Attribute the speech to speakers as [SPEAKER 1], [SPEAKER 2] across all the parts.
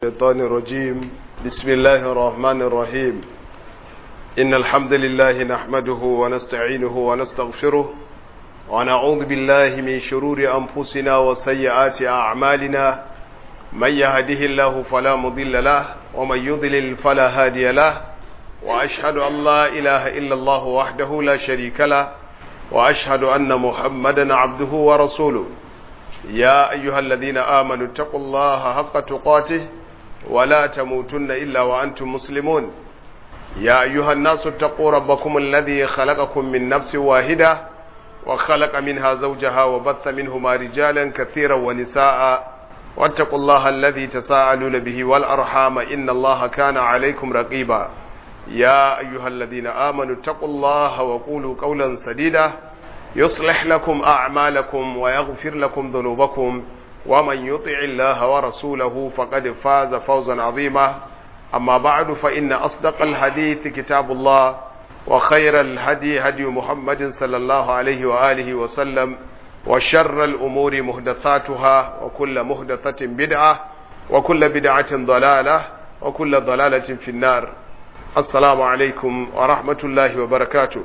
[SPEAKER 1] الشيطان الرجيم بسم الله الرحمن الرحيم إن الحمد لله نحمده ونستعينه ونستغفره ونعوذ بالله من شرور أنفسنا وسيئات أعمالنا من يهده الله فلا مضل له ومن يضلل فلا هادي له وأشهد أن لا إله إلا الله وحده لا شريك له وأشهد أن محمدا عبده ورسوله يا أيها الذين آمنوا اتقوا الله حق تقاته ولا تموتن إلا وأنتم مسلمون يا أيها الناس اتقوا ربكم الذي خلقكم من نفس واحدة وخلق منها زوجها وبث منهما رجالا كثيرا ونساء واتقوا الله الذي تساءلون به والأرحام إن الله كان عليكم رقيبا يا أيها الذين آمنوا اتقوا الله وقولوا قولا سديدا يصلح لكم أعمالكم ويغفر لكم ذنوبكم ومن يطع الله ورسوله فقد فاز فوزا عظيما أما بعد فإن أصدق الحديث كتاب الله وخير الهدي هدي محمد صلى الله عليه وآله وسلم وشر الأمور مهدثاتها وكل مهدثة بدعة وكل بدعة ضلالة وكل ضلالة في النار السلام عليكم ورحمة الله وبركاته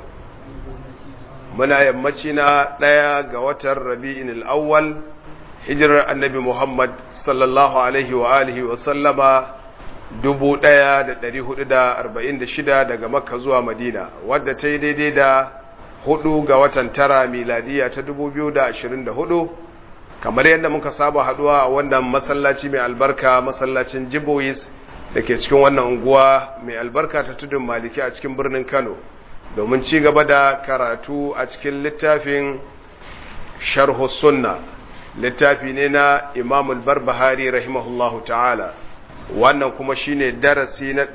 [SPEAKER 1] muna yammaci na ɗaya ga watan rabi'in al'awwal hijirar annabi Muhammad sallallahu alaihi wa alihi wa sallama dubu ɗaya da ɗari hudu da arba'in da shida daga makka zuwa madina wadda ta yi daidai da hudu ga watan tara miladiya ta dubu biyu da ashirin da hudu kamar yadda muka saba haduwa a wannan masallaci mai albarka masallacin jibois da ke cikin wannan unguwa mai albarka ta tudun maliki a cikin birnin kano domin ci gaba da karatu a cikin littafin sharhu sunna littafi ne na imamul barbahari rahimahullahu ta'ala wannan kuma shine darasi na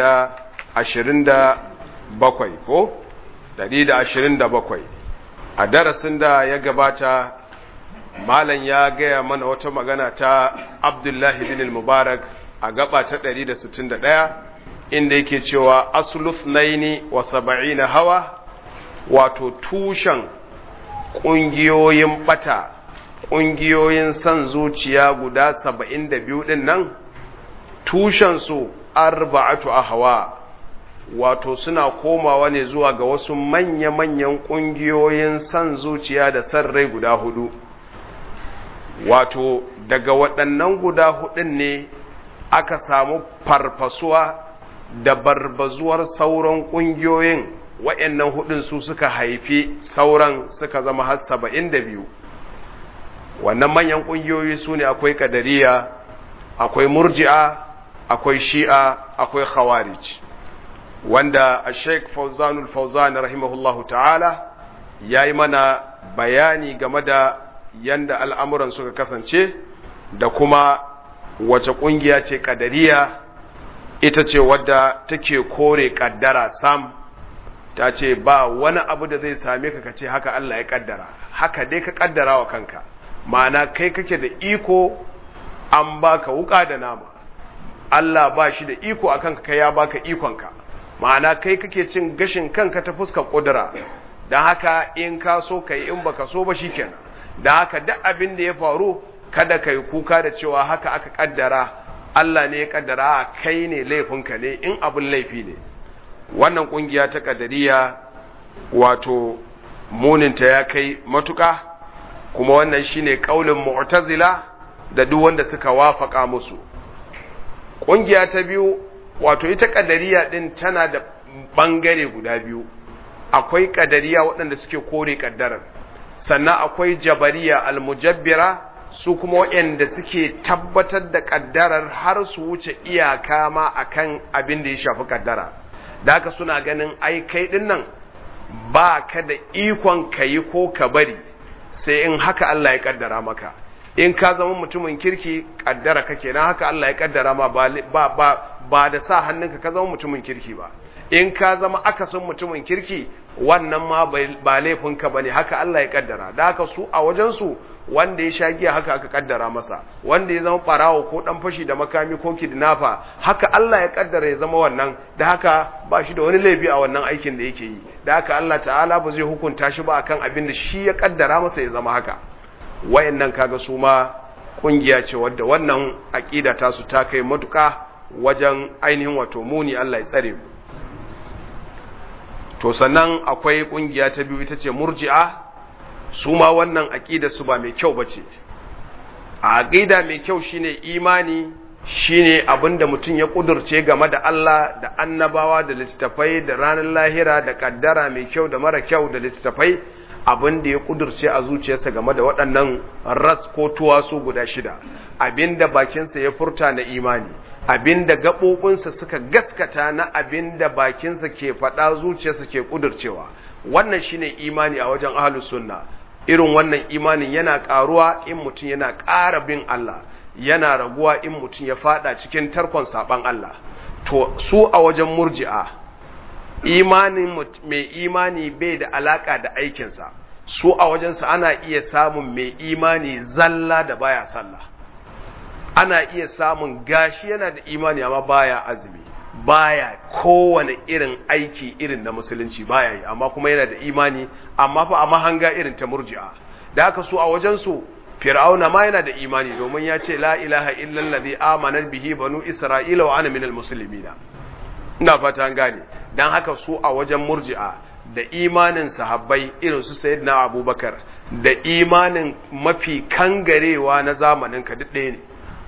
[SPEAKER 1] 127 ko 127 a darasin da ya gabata malam ya gaya mana wata magana ta abdullahi bin mubarak a gaba ta 161 inda yake cewa asuluf naini wa saba'ina hawa wato tushen ƙungiyoyin bata ƙungiyoyin son zuciya guda saba'in da biyu ɗin nan tushensu arba'atu a hawa wato suna komawa ne zuwa ga wasu manya-manyan ƙungiyoyin son zuciya da son rai guda hudu wato daga waɗannan guda hudun ne aka samu farfasuwa da barbazuwar sauran ƙungiyoyin waɗannan hudun su suka haifi sauran suka zama har saba'in da biyu wannan manyan ƙungiyoyi su ne akwai ƙadariya akwai murji'a akwai shi'a akwai khawarij wanda a sheik fauzanul fauzan rahimahullahu ta'ala ya yi mana bayani game da yanda al'amuran suka kasance da kuma wace ƙungiya ce ƙadariya ita ce wadda take kore kaddara sam ta ce ba wani abu da zai same ka kace haka Allah ya kaddara haka dai ka kaddara wa kanka ma'ana kai kake da iko an baka wuka da nama Allah ba shi da iko akan ka ya baka ikonka ma'ana kai kake cin gashin kanka ta fuskar kudura dan haka in ka so kai in baka so ba shikenan dan haka duk abin da ya faru kada kai kuka da cewa haka aka kaddara Allah ne ya kaddara kai ne laifinka ne in abin laifi ne wannan kungiya ta kadariya wato muninta ya kai matuka kuma wannan shine kaulin mu'tazila da duk wanda suka wafaka musu kungiya ta biyu wato ita kadariya din tana da bangare guda biyu akwai kadariya waɗanda suke kore kaddarar sannan akwai jabariya almujabbira su kuma waɗanda suke tabbatar da ƙaddarar har su wuce iyaka ma akan abin da ya shafi ƙaddara da haka suna ganin ai kai ɗin nan ba ka da ikon ka yi ko ka bari sai in haka Allah ya ƙaddara maka in ka zama mutumin kirki ƙaddara kake na haka Allah ya ƙaddara ma ba, ba, ba da sa hannunka ka zama mutumin kirki ba in ka zama akasin mutumin kirki wannan ma ba laifinka ba ne haka Allah ya ƙaddara da haka su a wajensu wanda ya sha giya haka aka kaddara masa wanda ya zama barawo ko dan fashi da makami ko kidnapper haka Allah ya kaddara ya zama wannan da haka ba shi da wani laifi a wannan aikin da yake yi da haka Allah ta'ala ba zai hukunta shi ba akan abin da shi ya kaddara masa ya zama haka wayannan kaga su ma kungiya ce wadda wannan aqida ta su ta kai matuka wajen ainihin wato muni Allah ya tsare mu to sannan akwai kungiya ta biyu ita ce murji'a su ma wannan aqida su ba mai kyau bace a aqida mai kyau shine imani shine abinda mutum ya kudurce game da Allah da annabawa da littattafai da ranar lahira da kaddara mai kyau da mara kyau da littattafai abinda ya kudurce a zuciyarsa game da waɗannan ras ko tuwasu guda shida abinda bakinsa ya furta na imani abinda gaɓoɓinsa suka gaskata na abinda bakinsa ke faɗa zuciyarsa ke kudurcewa wannan shine imani a wajen ahlus sunna irin wannan imanin yana ƙaruwa in mutum yana ƙara bin Allah yana raguwa in mutum ya fada cikin tarkon saban Allah to su a wajen murji'a imanin mai imani bai da alaka da aikinsa su a wajensa ana iya samun mai imani zalla da baya sallah ana iya samun gashi yana da imani amma baya azumi baya kowane irin aiki irin na musulunci baya yi amma kuma yana da imani amma fa a mahanga irin ta murji'a da haka su a wajensu fir'auna ma yana da imani domin ya ce la ilaha illallazi amana bihi banu isra'ila wa ana minal muslimina ina fata an gane dan haka su a wajen murji'a da imanin sahabbai irin su sayyidina abubakar da imanin mafi kangarewa na zamanin ka duk ɗaya ne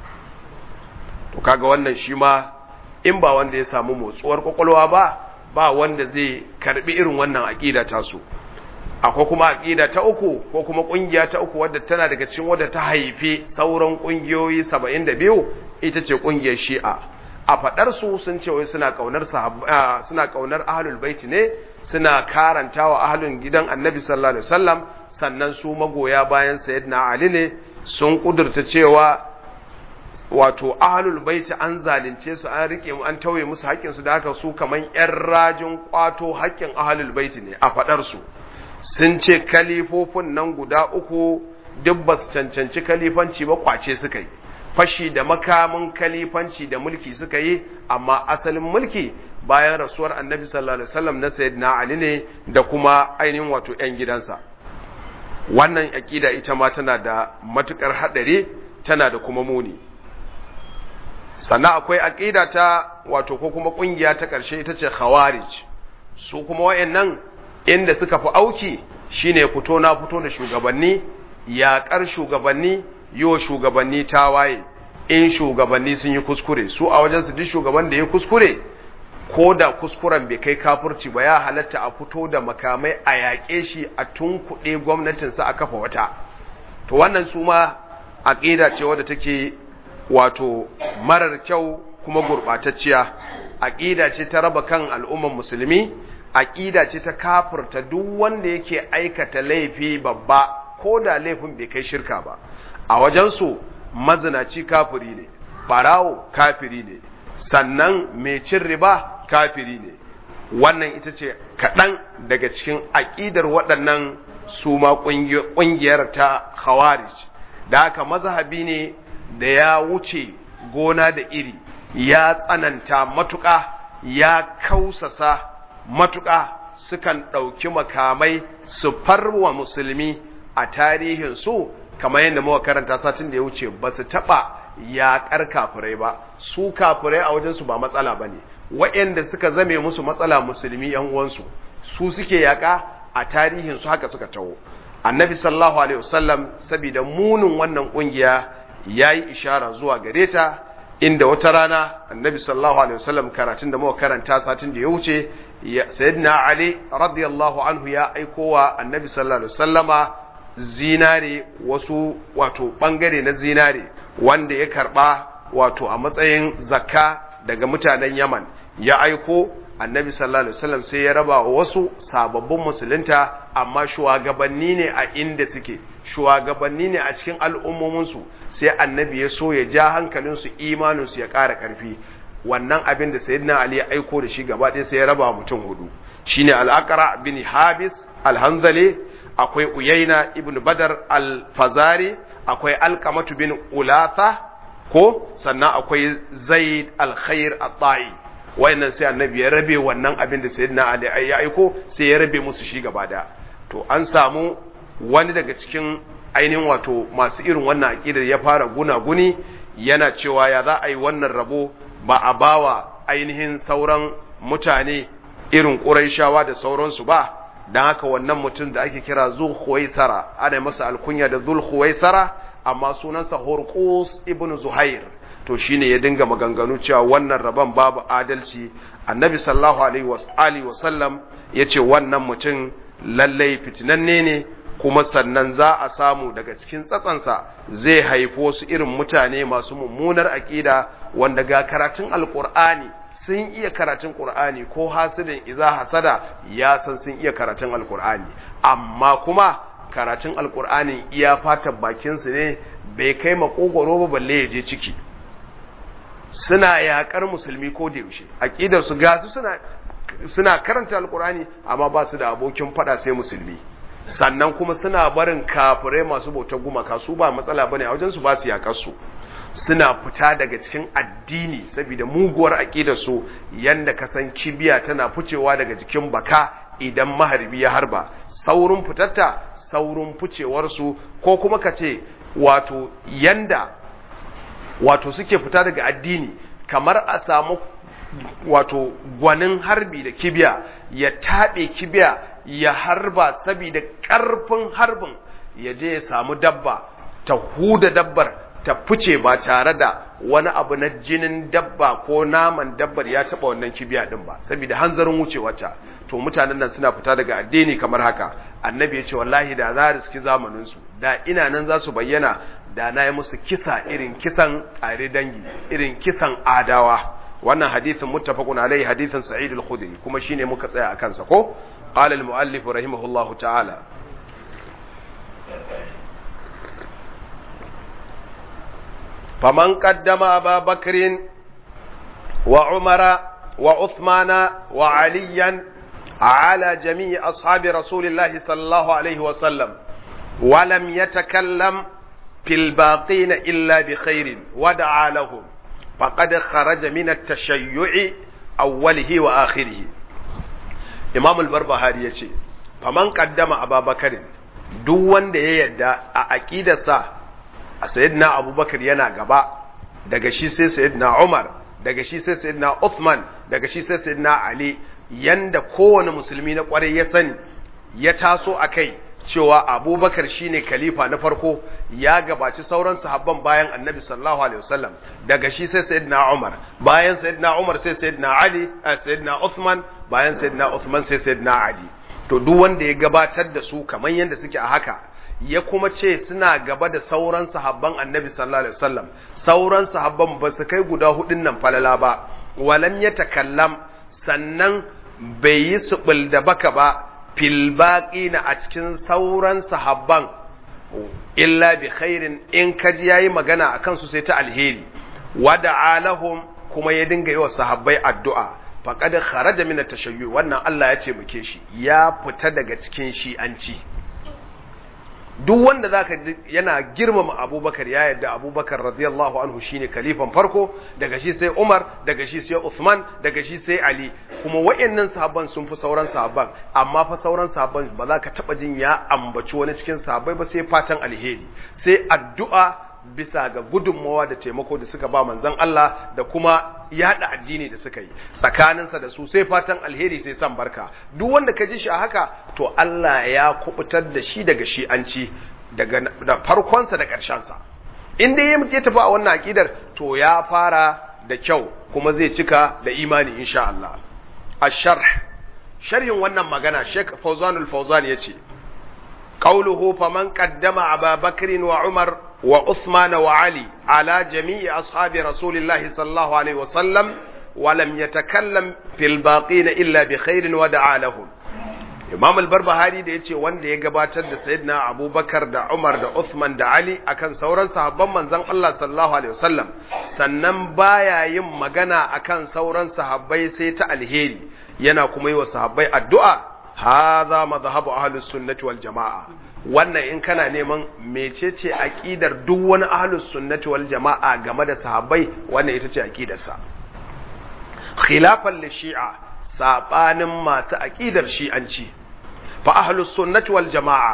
[SPEAKER 1] to kaga wannan shi ma in ba wanda ya samu motsuwar kwakwalwa ba ba wanda zai karbi irin wannan aqida ta su akwai kuma aqida ta uku ko kuma kungiya ta uku wadda tana daga cikin wadda ta haifi sauran kungiyoyi 72 ita ce kungiyar Shi'a a fadar su sun ce wai suna kaunar suna kaunar ahlul bait ne suna karantawa ahlun gidan Annabi sallallahu alaihi wasallam sannan su magoya bayan sayyidina Ali ne sun kudurta cewa wato ahlul baiti an zalunce su an rike mu an tauye musu haƙƙin su da haka su kaman ƴan rajin kwato haƙƙin ahlul baiti ne a fadar su sun ce kalifofin nan guda uku duk ba su cancanci kalifanci ba kwace suka yi fashi da makamin kalifanci da mulki suka yi amma asalin mulki bayan rasuwar annabi sallallahu alaihi wasallam na sayyidina ali ne da kuma ainihin wato ƴan gidansa wannan aqida ita ma tana da matukar hadari tana da kuma muni sannan akwai aqida ta wato ko kuma kungiya ta karshe ita ce khawarij su kuma wayannan inda suka fi auki shine fito na fito da shugabanni yaƙar shugabanni yiwa shugabanni tawaye in shugabanni sun yi kuskure su a wajen su duk shugaban da ya kuskure ko da kuskuren bai kai kafurci ba ya halatta a fito da makamai a yaƙe shi a tunkuɗe gwamnatinsa a kafa wata to wannan su ma aƙida ce wadda take wato marar kyau kuma gurɓatacciya aƙida ce ta raba kan al'umman musulmi aƙida ce ta kafirta duk wanda yake aikata laifi babba ko da laifin bai kai shirka ba a wajensu mazinaci kafiri ne barawo kafiri ne sannan mai cin riba kafiri ne wannan ita ce kaɗan daga cikin aƙidar waɗannan su ma ƙungiyar ta khawarij da haka mazhabi ne da ya wuce gona da iri ya tsananta matuƙa ya kausasa matuƙa sukan ɗauki makamai su farwa musulmi a tarihin su kamar yadda muka karanta satin da ya wuce ba su taɓa yaƙar kafirai ba su kafirai a wajensu ba matsala ba ne waɗanda suka zame musu matsala musulmi ‘yan uwansu su suke yaƙa a tarihin su haka suka taho annabi sallallahu alaihi wasallam saboda munin wannan ƙungiya ya yi ishara zuwa gare ta inda wata rana annabi sallallahu alaihi wasallam karatun da muka karanta satin da ya wuce sayyidina ali radiyallahu anhu ya aiko wa annabi sallallahu alaihi wasallama zinare wasu wato bangare na zinare wanda ya karba wato a matsayin zakka daga mutanen yaman ya aiko annabi sallallahu alaihi wasallam sai ya raba wa wasu sababbin musulunta amma shugabanni ne a inda suke shugabanni ne a cikin al'ummominsu sai annabi ya so ya ja hankalinsu imaninsu ya ƙara ƙarfi wannan abin da sayyidina ali ya aiko da shi gaba ɗaya sai ya raba mutum hudu shine al-aqra bin habis al-hanzali akwai uyaina ibn badar al-fazari akwai alqamatu bin ulatha ko sannan akwai zaid al-khair at-ta'i wayannan sai annabi ya rabe wannan abin da sayyidina ali ya aiko sai ya rabe musu shi gaba da to an samu wani daga cikin ainihin wato masu irin wannan aqidar ya fara gunaguni yana cewa ya za a yi wannan rabo ba a bawa ainihin sauran mutane irin ƙuraishawa da sauransu ba don haka wannan mutum da ake kira zulhuwaisara ana masa alkunya da zulhuwaisara amma sunansa horqus ibn zuhair to shine ya dinga maganganu cewa wannan rabon babu adalci annabi sallallahu alaihi wa sallam yace wannan mutum lallai fitinanne ne kuma sannan za a samu daga cikin tsatsansa zai haifi wasu irin mutane masu mummunar aƙida wanda ga karatun alƙur'ani sun iya karatun ƙur'ani ko hasidin iza hasada ya san sun iya karatun alƙur'ani amma kuma karatun alƙur'ani iya fatan bakinsu ne bai kai makogoro ba balle ya je ciki suna yaƙar musulmi ko da yaushe aƙidar su gasu suna suna karanta alƙur'ani amma ba su da abokin faɗa sai musulmi sannan kuma suna barin kafirai masu bautar gumaka su ba matsala bane a wajen su ba su yakar su suna fita daga cikin addini saboda muguwar aqidar su yanda kasan kibiya tana ficewa daga jikin baka idan maharbi ya harba saurin fitatta saurin ficewar su ko kuma kace wato yanda wato suke fita daga addini kamar a samu wato gwanin harbi da kibiya ya taɓe kibiya ya harba saboda ƙarfin harbin ya je ya samu dabba ta huda dabbar ta fice ba tare da wani abu na jinin dabba ko naman dabbar ya taɓa wannan kibiya ɗin ba saboda hanzarin wucewarta to mutanen nan suna fita daga addini kamar haka annabi ya ce wallahi da za a riski zamaninsu da ina nan za su bayyana da na yi musu kisa irin kisan ƙare dangi irin kisan adawa wannan hadithin muttafaqun alaihi hadithin sa'id al-khudri kuma shine muka tsaya akan sa ko qala al-muallif rahimahullahu ta'ala faman qaddama aba bakrin wa umara wa uthmana wa aliyan على جميع أصحاب رسول الله صلى الله عليه وسلم ولم يتكلم في الباقين إلا بخير ودعا لهم فقد خرج من التشيع أوله وآخره إمام البربهاري يقول فمن قدم أبا بكر duk wanda ya yadda a aƙidarsa a sayyidina abubakar yana gaba daga shi sai sayyidina umar daga shi sai sayyidina uthman daga shi sai sayyidina ali yanda kowane musulmi na kwarai ya sani ya taso a kai cewa abubakar shine khalifa na farko ya gabaci sauran sahabban bayan annabi sallallahu alaihi wasallam daga shi sai sayyidina umar bayan sayyidina umar sai sayyidina ali sayyidina uthman bayan sayyidina uthman sai sayyidina ali to duk wanda ya gabatar da su kamar yadda suke a haka ya kuma ce suna gaba da sauran sahabban annabi sallallahu alaihi wasallam sauran sahabban ba su kai guda hudun nan falala ba walam ya takallam sannan bai yi suɓul da baka ba filbaƙi na a cikin sauran sahabban illa bi khairin in kaji ya yi magana a kansu sai ta alheri wada alahum kuma ya dinga yi wa sahabbai addu'a faƙad kharaja min tashayyu wannan Allah ya ce muke shi ya fita daga cikin shi'anci duk wanda zaka yana girmama Abubakar ya yadda Abubakar radiyallahu anhu shine kalifan farko daga shi sai Umar daga shi sai Uthman daga shi sai Ali kuma wayannan sahabban sun fi sauran sahabban amma fa sauran sahabban ba za ka taba jin ya ambaci wani cikin sahabbai ba sai fatan alheri sai addu'a bisa ga gudunmawa da taimako da suka ba manzon Allah da kuma yada addini da suka yi tsakaninsa da su sai fatan alheri sai san barka duk wanda ka ji shi a haka to Allah ya kubutar da shi daga shi'anci daga da farkonsa da ƙarshensa in dai ya tafi a wannan akidar to ya fara da kyau kuma zai cika da imani insha Allah ash-sharh sharhin wannan magana Sheikh Fawzan al-Fawzan yace qawluhu faman qaddama Abu Bakr wa Umar وعثمان وعلي على جميع أصحاب رسول الله صلى الله عليه وسلم ولم يتكلم في الباقين إلا بخير ودعا لهم Imam al-Barbahari da yace wanda ya gabatar da Sayyidina Abubakar da Umar da Uthman da Ali akan sauran sahabban manzon Allah sallallahu alaihi wasallam sannan baya yin magana akan sauran sahabbai sai ta alheri yana kuma yi wa sahabbai addu'a hadha madhhabu ahlus sunnati wal jamaa wannan in kana neman mecece aqidar duk wani ahlus sunnati wal jama'a game da sahabbai wannan ita ce aqidarsa khilafan li shi'a sabanin masu aqidar shi'anci fa ahlus sunnati wal jama'a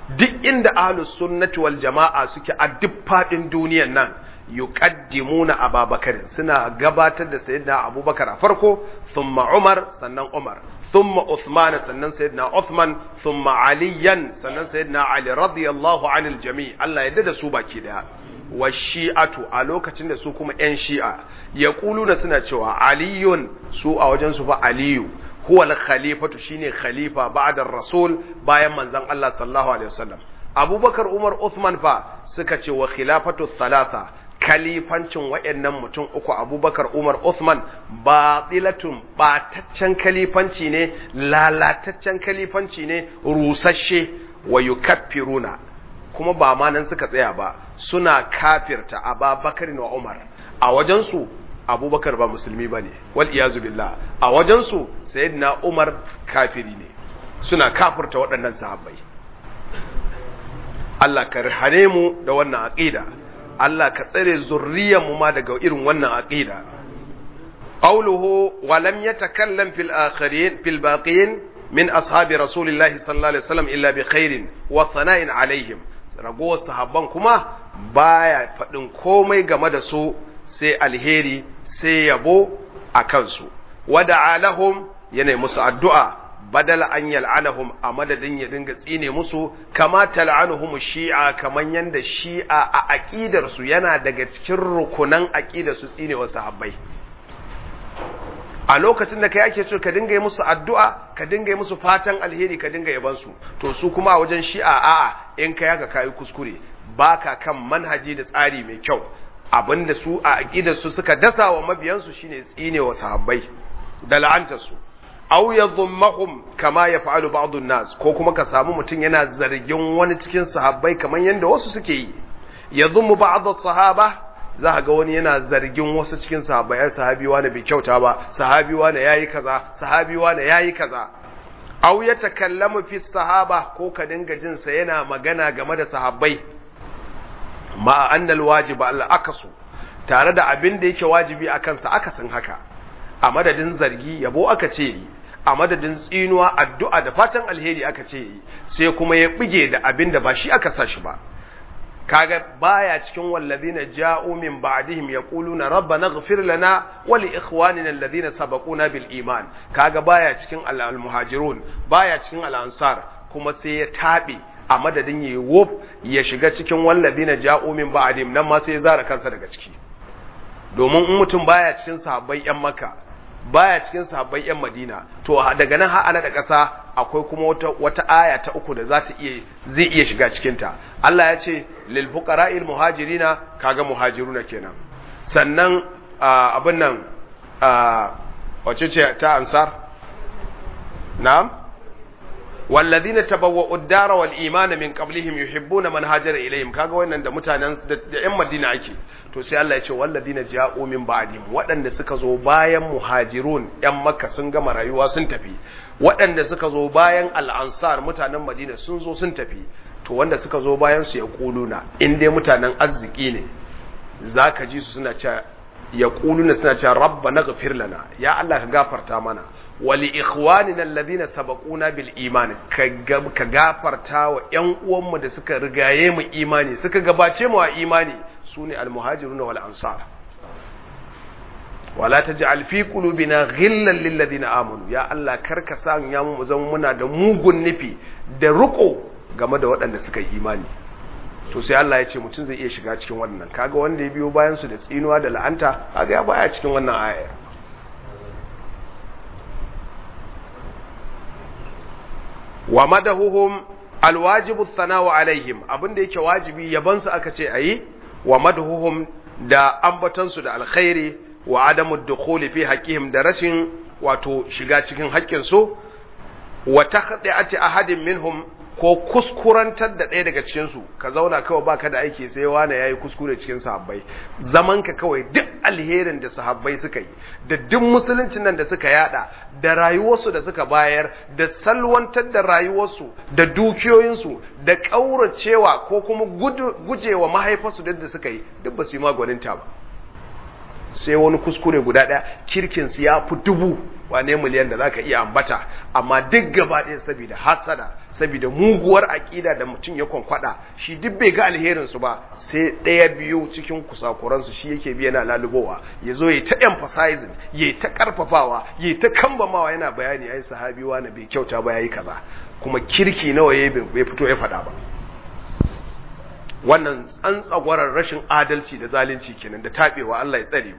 [SPEAKER 1] duk inda ahlus sunnati wal jama'a suke a duk fadin duniyan nan yuqaddimuna ababakar suna gabatar da sayyidina abubakar a farko thumma umar sannan umar thumma uthman sannan sayyidina uthman thumma aliyan sannan sayyidina ali radiyallahu anil jami' Allah ya da su baki daya wa shi'atu a lokacin da su kuma yan shi'a yaquluna suna cewa aliyun su a wajen su fa aliyu huwa al-khalifatu shine khalifa ba'da rasul bayan manzon Allah sallallahu alaihi wasallam abubakar umar uthman fa suka ce wa khilafatu thalatha kalifancin waɗannan mutum uku abubakar umar Uthman batilatun bataccen kalifanci ne lalataccen kalifanci ne rusasshe wa yukaffiruna kuma ba ma nan suka tsaya ba suna kafirta ababakar wa umar a wajensu abubakar ba musulmi ba ne wal iyazu billah a wajensu sayyidina umar kafiri ne suna kafirta waɗannan sahabbai Allah ka hane mu da wannan aqida Allah ka tsare mu ma daga irin wannan aqida qawluhu wa lam yatakallam fil akharin fil baqin min ashabi rasulillahi sallallahu alaihi wasallam illa bi khairin wa thana'in alaihim ragowar sahabban kuma baya faɗin komai game da su sai alheri sai yabo a kansu wada alahum yana musu addu'a badala an yal'anahum a madadin ya dinga tsine musu kama tal'anuhum shi'a kaman yanda shi'a a aqidar su yana daga cikin rukunan aqidar su tsine wasu sahabbai a lokacin da kai ake so ka dinga yi musu addu'a ka dinga yi musu fatan alheri ka dinga yaban su to su kuma a wajen shi'a a'a in kai haka kai kuskure baka kan manhaji da tsari mai kyau abinda su a aqidar su suka dasa wa mabiyansu shine tsine wa sahabbai da la'antar su aw yadhummahum kama yaf'alu ba'd an-nas ko kuma ka samu mutum yana zargin wani cikin sahabbai kamar yanda wasu suke yi yadhummu ba'd as-sahaba za ga wani yana zargin wasu cikin sahabbai ai sahabi wani bai kyauta ba sahabi wani yayi kaza sahabi wani yayi kaza aw yatakallamu fi sahaba ko ka dinga jin sa yana magana game da sahabbai ma annal wajib al-akasu tare da abin da yake wajibi akan sa akasin haka a madadin zargi yabo aka ce yi a madadin tsinuwa addu'a da fatan alheri aka ce yi sai kuma ya bige da abin da ba shi aka sa shi ba kaga baya cikin wallazina ja'u min ba'dihim yaquluna rabbana ighfir lana wa li ikhwanina alladhina sabaquna bil iman kaga baya cikin al muhajirun baya cikin al ansar kuma sai ya tabe a madadin yayi wof ya shiga cikin wallazina ja'u min ba'dihim nan ma sai ya zara kansa daga ciki domin in mutum baya cikin sahabbai yan makka baya cikin sahabbai yan madina to daga nan har ana da ƙasa akwai kuma wata wata aya ta uku da za ta iya zai iya shiga cikin ta Allah ya ce lil fuqara'il muhajirina kaga muhajiruna kenan sannan abin nan wace ce ta ansar na'am والذين تبوأوا الدار والإيمان من قبلهم يحبون من هاجر إليهم kaga wannan da mutanen da ƴan Madina ake to sai Allah ya ce walladina ja'u min ba'dihim waɗanda suka zo bayan muhajirun ƴan Makka sun gama rayuwa sun tafi waɗanda suka zo bayan al-ansar mutanen Madina sun zo sun tafi to wanda suka zo bayan su ya kuluna in dai mutanen arziki ne zaka ji su suna cewa ya kuluna suna cewa rabbana ghfir lana ya Allah ka gafarta mana wali ikhwanina alladhina sabaquna bil iman ka gafarta wa ƴan uwanmu da suka rigaye mu imani suka gabace mu a imani sune almuhajiruna wal ansar wala taj'al fi qulubina ghillan lil ladina amanu ya Allah karka sa ya mu zama muna da mugun nufi da ruko game da waɗanda suka yi imani to sai Allah ya ce mutum zai iya shiga cikin wannan kaga wanda ya biyo bayan su da tsinuwa da la'anta kaga ya baya cikin wannan aya wa madahuhum alwajibu thana'u alaihim abinda yake wajibi yaban su aka ce ayi wa madahuhum da ambatan su da alkhairi wa adamu dukhuli fi haqqihim da rashin wato shiga cikin haƙƙin su wa taqdi'ati ahadin minhum ko kuskurantar da ɗaya daga cikinsu ka zauna kawai baka da aiki sai wane ya yi kuskure cikin sahabbai zaman ka kawai duk alherin da sahabbai suka yi da duk musuluncin nan da suka yada da rayuwarsu da suka bayar da salwantar da rayuwarsu da dukiyoyinsu da ƙauracewa ko kuma gujewa mahaifarsu da da suka yi duk ba su yi magwaninta ba sai wani kuskure guda ɗaya kirkin su ya fi dubu wane miliyan da zaka iya ambata amma duk gaba ɗaya saboda hasada saboda muguwar aƙida da mutum ya kwankwada shi duk bai ga alherin su ba sai ɗaya biyu cikin kusakuran su shi yake biya na lalubowa ya zo ya ta emphasizing ya ta karfafawa ya ta kambamawa yana bayani ai sahabi wani bai kyauta ba yayi kaza kuma kirki nawa ya bai fito ya faɗa ba wannan tsantsagwarar rashin adalci da zalunci kenan da taɓewa Allah ya tsare mu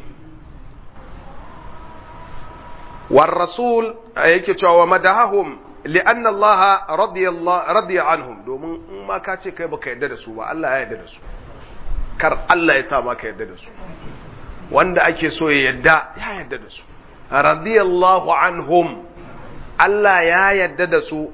[SPEAKER 1] war rasul yake cewa wa madahum li'anna Allah radiyallahu radiya anhum domin in ma ka ce kai baka yarda da su ba Allah ya yarda da su kar Allah ya sa maka yarda da su wanda ake so ya yarda ya yarda da su radiyallahu anhum Allah ya yarda da su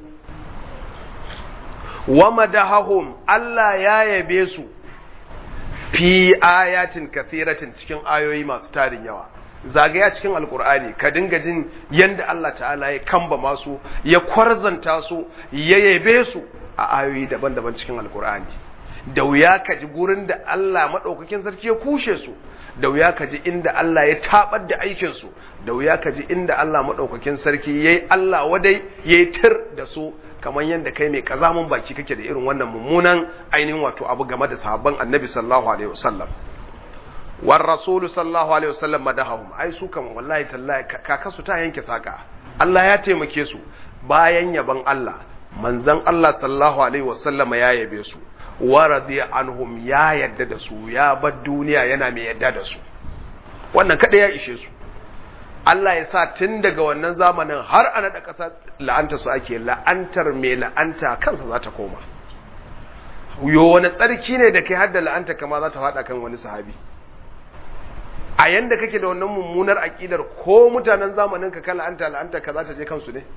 [SPEAKER 1] wa madahahum Allah ya yabe su fi ayatin kathiratin cikin ayoyi masu tarin yawa zagaya cikin alkur'ani ka dinga jin yanda Allah ta'ala ya kamba masu ya kwarzanta su ya yabe su a ayoyi daban-daban cikin alkur'ani da wuya ka ji gurin da Allah maɗaukakin sarki ya kushe su da wuya ka ji inda Allah ya tabar da aikinsu da wuya ka ji inda Allah maɗaukakin sarki ya yi Allah wadai ya yi tir da su kamar yadda kai mai kazamun baki kake da irin wannan mummunan ainihin wato abu game da sahabban annabi sallallahu alaihi wasallam war rasulu sallallahu alaihi wasallam madahum ai su kan wallahi tallahi kaka su ta yanke saka Allah ya taimake su bayan yaban Allah manzon Allah sallallahu alaihi wasallam ya yabe su wa radiya anhum ya yadda da su ya bar duniya yana mai yadda da su wannan kada ya ishe su Allah ya sa tun daga wannan zamanin har a naɗa ƙasa la'anta su ake la'antar mai la'anta kansa za ta koma yo wani tsarki ne da kai hadda la'anta kama za ta faɗa kan wani sahabi a yanda kake da wannan mummunar aƙidar ko mutanen zamanin ka ka la'anta la'anta ka za ta je kansu ne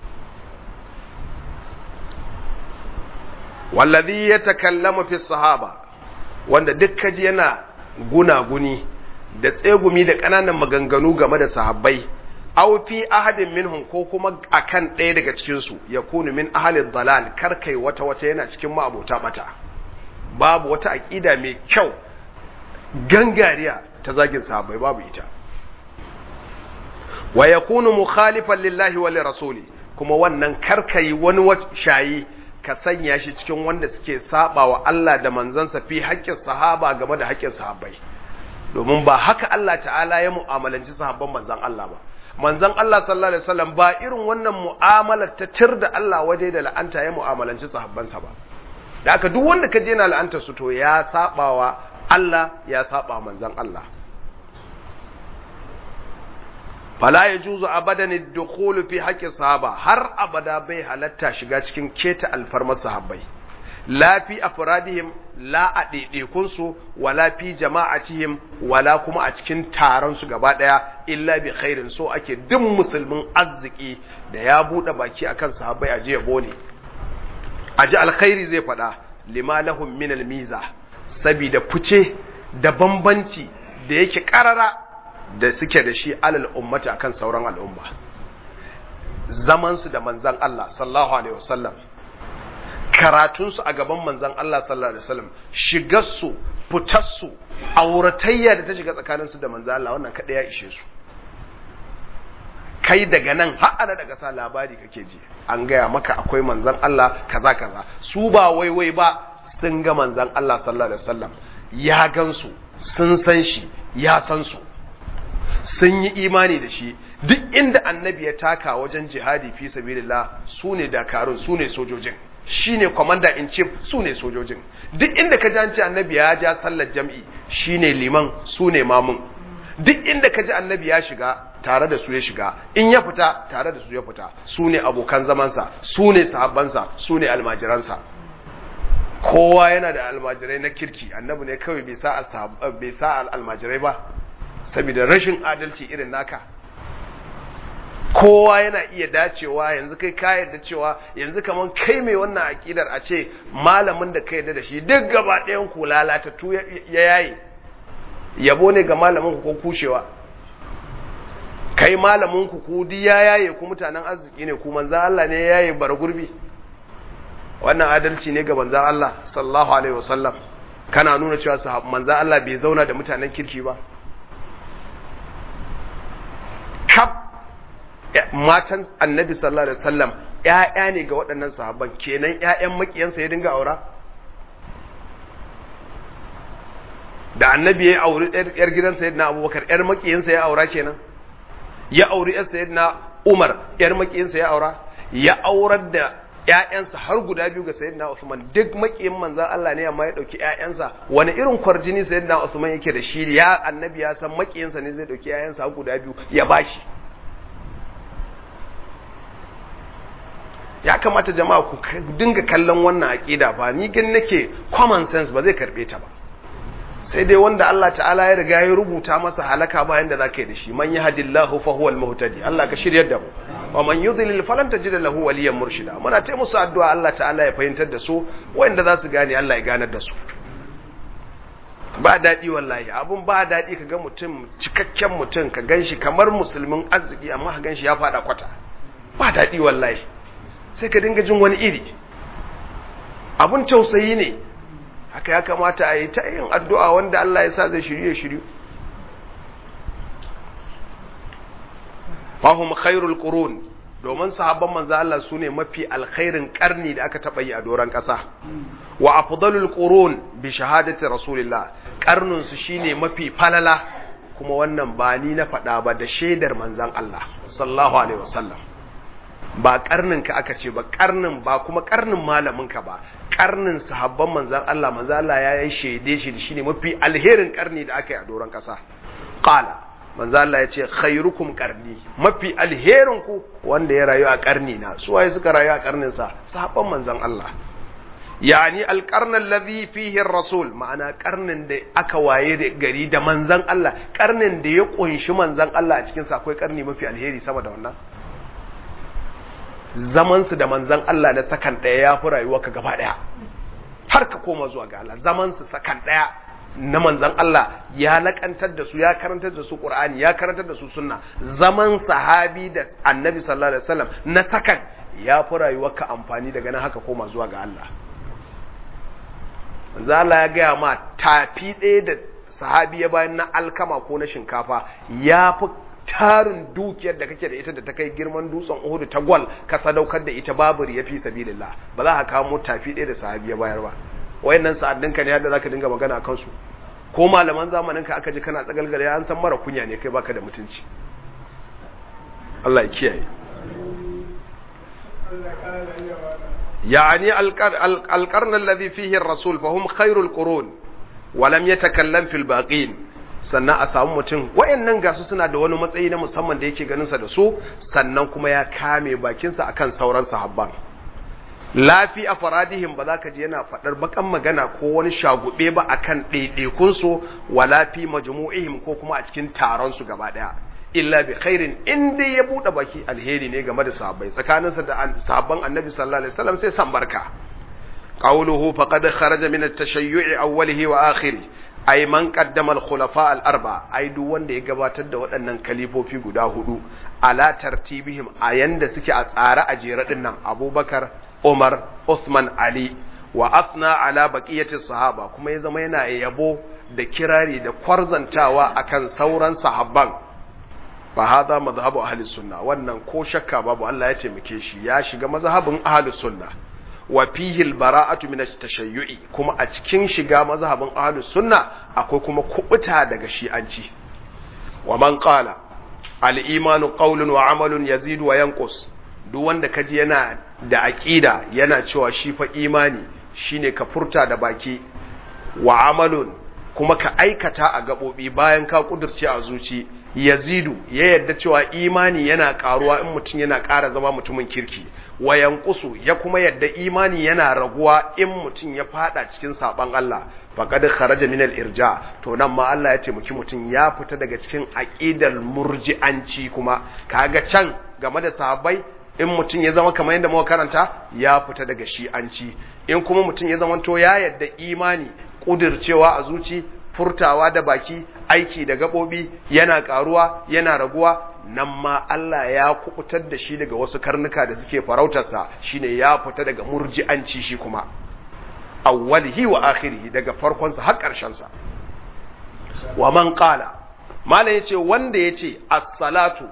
[SPEAKER 1] wallazi ya takallama fi sahaba wanda duk kaji yana gunaguni da tsegumi da ƙananan maganganu game da sahabbai aw fi ahadin minhum ko kuma akan ɗaya daga cikin su yakunu min ahalin dalal kar kai wata wata yana cikin ma'abota bata babu wata aqida mai kyau gangariya ta zagin sahabbai babu ita wa yakunu mukhalifan lillahi wa rasuli kuma wannan kar kai wani shayi ka sanya shi cikin wanda suke saba wa Allah da manzansa fi haƙƙin sahaba game da haƙƙin sahabbai domin ba haka Allah ta'ala ya mu'amalanci sahabban manzan Allah ba manzan Allah sallallahu alaihi wasallam ba irin wannan mu'amalar ta tir da Allah waje da la'anta ya mu'amalanci sahabbansa ba da aka duk wanda ka je na la'anta su to ya sabawa Allah ya saba manzan Allah fala yajuzu abadan ad-dukhul fi haqqi sahaba har abada bai halatta shiga cikin keta alfarmar sahabbai la fi afradihim la a ɗaiɗaikunsu wala fi jama'atihim wala kuma a cikin taron su gaba ɗaya illa bi khairin so ake duk musulmin arziki da ya buɗe baki akan sahabbai a ji yabo ne a ji alkhairi zai faɗa lima lahum min almiza sabida fice da bambanci da yake ƙarara da suke da shi alal ummata akan sauran al'umma zaman su da manzon Allah sallallahu alaihi wasallam karatunsu a gaban manzan Allah sallallahu Alaihi wasallam shigarsu fitarsu auratayya da ta shiga tsakaninsu da manzan Allah wannan kaɗai ya ishe su kai daga nan har daga sa labari kake ji an gaya maka akwai manzan Allah kaza kaza su ba waiwai ba sun ga manzan Allah sallallahu Alaihi wasallam ya gansu sun san shi ya san su sun yi imani da shi duk inda annabi ya taka wajen jihadi fi sabilillah su ne dakarun su ne sojojin shine commander in chief su ne sojojin duk inda ka ji an ce annabi ya ja sallar jam'i shine liman su ne mamun duk inda ka ji annabi ya shiga tare da su ya shiga in ya fita tare da su ya fita su ne abokan zamansa su ne sahabbansa su ne almajiransa kowa yana da almajirai na kirki annabi ne kawai bai sa bai sa almajirai ba saboda rashin adalci irin naka kowa yana iya dacewa yanzu kai ka yarda cewa yanzu kaman kai mai wannan aƙidar a ce malamin da ka yarda da shi duk gaba ɗayan ku lalatattu ya yayi yabo ne ga malamin ku ko kushewa kai malamin ku ku di ya yaye ku mutanen arziki ne ku manzan Allah ne ya yaye bar gurbi wannan adalci ne ga manzan Allah sallallahu alaihi wasallam kana nuna cewa manzan Allah bai zauna da mutanen kirki ba matan annabi sallallahu alaihi wasallam ƴaƴa ne ga waɗannan sahabban kenan ƴaƴan makiyansa ya dinga aura da annabi ya auri ƴar gidan sayyidina abubakar ƴar makiyansa ya aura kenan ya auri ƴar sayyidina umar ƴar makiyansa ya aura ya aurar da ƴaƴansa har guda biyu ga sayyidina Usman duk makiyin manzon Allah ne amma ya dauki ƴaƴansa wani irin kwarjini sayyidina Usman yake da shi ya annabi ya san makiyinsa ne zai dauki ƴaƴansa har guda biyu ya bashi ya kamata jama'a ku dinga kallon wannan aqida ba ni gan nake common sense ba zai karbe ta ba sai dai wanda Allah ta'ala ya riga ya rubuta masa halaka bayan da zaka yi da shi man yahdillahu fa huwal muhtadi Allah ka shiryar da mu wa man yudlil falan tajid lahu waliyan murshida muna ta musu addu'a Allah ta'ala ya fahimtar da su wanda za su gane Allah ya ganar da su ba daɗi wallahi abun ba daɗi ka ga mutum cikakken mutum ka ganshi kamar musulmin arziki amma ka ganshi ya fada kwata ba daɗi wallahi sai ka dinga jin wani iri abun tausayi ne haka ya kamata a yi ta yin addu'a wanda Allah ya sa zai shirye shiryu fahim khairul qurun domin sahabban manzo Allah su ne mafi alkhairin karni da aka taɓa yi a doron ƙasa wa afdalul qurun bi shahadati rasulillah karnin su shine mafi falala kuma wannan ba ni na faɗa ba da shaidar manzon Allah sallallahu alaihi wasallam ba karnin ka aka ce ba karnin ba kuma karnin malamin ka ba karnin sahabban manzan Allah manzan Allah ya yi shaide shi shine mafi alherin karni da aka yi a doron kasa qala manzan Allah ya ce khairukum qarni mafi alherin ku wanda ya rayu a karni na su waye suka rayu a karnin sa sahabban manzan Allah yani alqarn alladhi fihi rasul ma'ana karnin da aka waye da gari da manzan Allah karnin da ya kunshi manzan Allah a cikin sa akwai karni mafi alheri sama da wannan zamansu da manzan Allah na sakan ɗaya ya fi rayuwarka gaba ɗaya har ka koma zuwa ga Allah zamansu sakan ɗaya na manzan Allah ya lakantar da su ya karantar da su Qur'ani ya karantar da su sunna zaman sahabi da annabi sallallahu alaihi wasallam na sakan ya fi rayuwarka amfani daga nan haka koma zuwa ga Allah manzan Allah ya gaya ma tafi ɗaya da sahabi ya bayan na alkama ko na shinkafa ya fi tarin dukiyar da kake da ita da ta kai girman dutsen Uhud ta gwal ka sadaukar da ita babu ya fi sabilillah ba za ka kamo tafi ɗaya da sahabi ya bayar ba wayannan sa'adin ka ne yadda zaka dinga magana akan su ko malaman zamanin ka aka ji kana tsagalgale an san mara kunya ne kai baka da mutunci Allah ya kiyaye يعني القرن الذي فيه الرسول فهم خير القرون ولم يتكلم في الباقين sannan a samu mutum wayannan gasu suna da wani matsayi na musamman da yake ganinsa da su sannan kuma ya kame bakinsa akan sauran sahabban lafi a faradihim ba za ka ji yana faɗar bakan magana ko wani shagube ba akan ɗaiɗaikunsu wa lafi majmu'ihim ko kuma a cikin taron su gaba ɗaya illa bi khairin in dai ya buɗe baki alheri ne game da sahabbai tsakaninsa da sahabban annabi sallallahu alaihi wasallam sai san barka qawluhu faqad kharaja min at-tashayyu'i awwalihi wa akhirih ai man qaddama al-khulafa al-arba ai duk wanda ya gabatar da waɗannan kalifofi guda hudu ala tartibihim a yanda suke a tsare a jere din nan Abubakar Umar Uthman Ali wa athna ala baqiyati sahaba kuma ya zama yana yabo da kirari da kwarzantawa akan sauran sahabban fa hada mazhabu ahli sunna wannan ko shakka babu Allah ya taimake shi ya shiga mazhabin ahli sunna wa fihi albara'atu min at-tashayyu'i kuma a cikin shiga mazhabin ahlus sunna akwai kuma kubuta daga shi'anci wa man qala al-imanu qawlun wa amalun yazidu wa yanqus duk wanda kaji yana da aqida yana cewa shi fa imani shine ka furta da baki wa amalun kuma ka aikata a gabobi bayan ka kudurce a zuci yazidu ya yadda cewa imani yana karuwa in mutum yana ƙara zama mutumin kirki wa yanqusu ya kuma yadda imani yana raguwa in mutum ya fada cikin saban Allah faqad kharaja min al-irja to nan ma Allah ya ce muki mutum ya fita daga cikin aqidar murji'anci kuma kaga can game da sahabbai in mutum ya zama kamar yadda muka karanta ya fita daga shi'anci in kuma mutum ya zama to ya yadda imani kudircewa a zuci furtawa da baki aiki da gaɓoɓi yana ƙaruwa yana raguwa nan ma Allah ya kubutar da shi daga wasu karnuka da suke farautarsa shine ya fita daga murji'anci shi kuma awwalihi wa akhirihi daga farkonsa har ƙarshensa wa man qala mala yace wanda yace as-salatu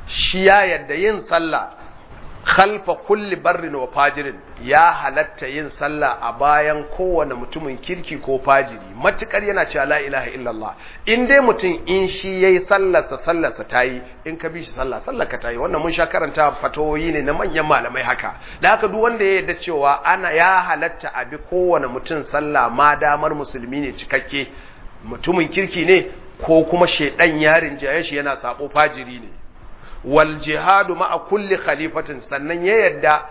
[SPEAKER 1] shi ya yadda yin sallah khalfa kulli barrin wa fajirin ya halatta yin sallah a bayan kowane mutumin kirki ko fajiri matukar yana cewa la ilaha illallah in dai mutum in shi yayi sallarsa sallarsa tayi in ka bi shi sallah sallar ka tayi wannan mun sha karanta fatawoyi ne na manyan malamai haka da haka duk wanda ya yarda cewa ana ya halatta a bi kowane mutum sallah ma damar musulmi ne cikakke mutumin kirki ne ko kuma shedan yarin jaye shi yana sabo fajiri ne wal jihadu ma'a kulli khalifatin sannan ya yadda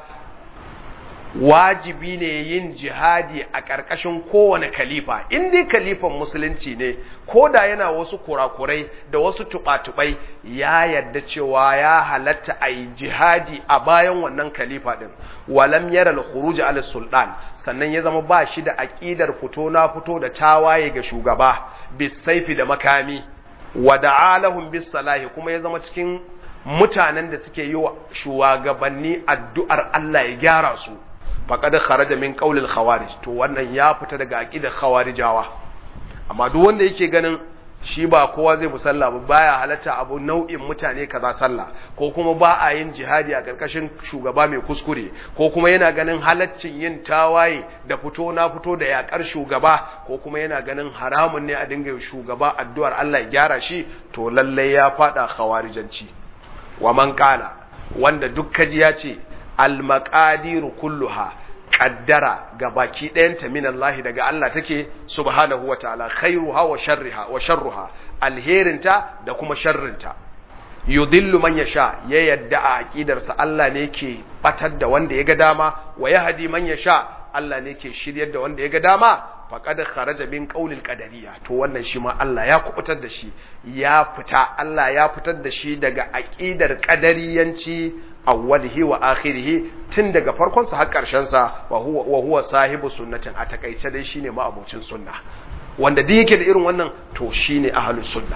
[SPEAKER 1] wajibi ne yin jihadi a ƙarƙashin kowane khalifa in dai khalifan musulunci ne ko da yana wasu kurakurai da wasu tuɓa-tuɓai ya yadda cewa ya halatta a yi jihadi a bayan wannan khalifa ɗin walam yara al-khuruj ala sultan sannan ya zama ba shi da aƙidar fito na fito da tawaye ga shugaba bisaifi da makami wa da'alahum bis salahi kuma ya zama cikin mutanen da suke yi wa shugabanni addu'ar Allah ya gyara su faqad kharaja min qawlil khawarij to wannan ya fita daga aqidar khawarijawa amma duk wanda yake ganin shi ba kowa zai musalla ba baya halatta abu nau'in mutane kaza sallah ko kuma ba a yin jihadi a karkashin shugaba mai kuskure ko kuma yana ganin halaccin yin tawaye da fito na fito da yakar shugaba ko kuma yana ganin haramun ne a dinga shugaba addu'ar Allah ya gyara shi to lalle ya fada khawarijanci wa man qala wanda duk kaji ya ce al maqadiru kulluha kaddara ga baki ɗayanta min Allah daga Allah take subhanahu wa ta'ala khairuha wa sharriha wa sharruha alherinta da kuma sharrinta yudillu man yasha ya yadda a aqidarsa Allah ne ke batar da wanda ya ga dama wa yahdi man yasha Allah ne ke shiryar da wanda ya ga dama faqad kharaja min qawlil qadariyya to wannan shi ma Allah ya kubutar da shi ya fita Allah ya fitar da shi daga aqidar qadariyanci awwalihi wa akhirihi tun daga farkon sa har karshen sa wa huwa wa huwa sahibu sunnatin a takaice dai shine ma'abocin sunna wanda duk yake da irin wannan to shine ahlus sunna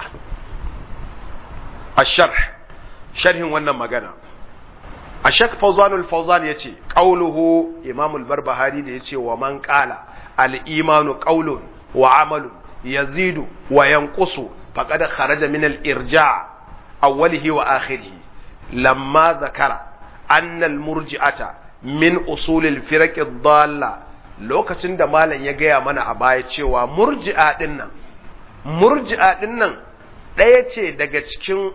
[SPEAKER 1] ash-sharh sharhin wannan magana ashak fawzanul fawzan yace qauluhu imam al-barbahari da yace wa man qala al-imanu qawlun wa amalun yazidu wa yanqusu faqad kharaja min al-irja' awwalihi wa akhirihi lamma zakara anna al-murji'ata min usul al-firaq ad-dalla lokacin da malam ya gaya mana a baya cewa murji'a dinnan murji'a dinnan ɗaya ce daga cikin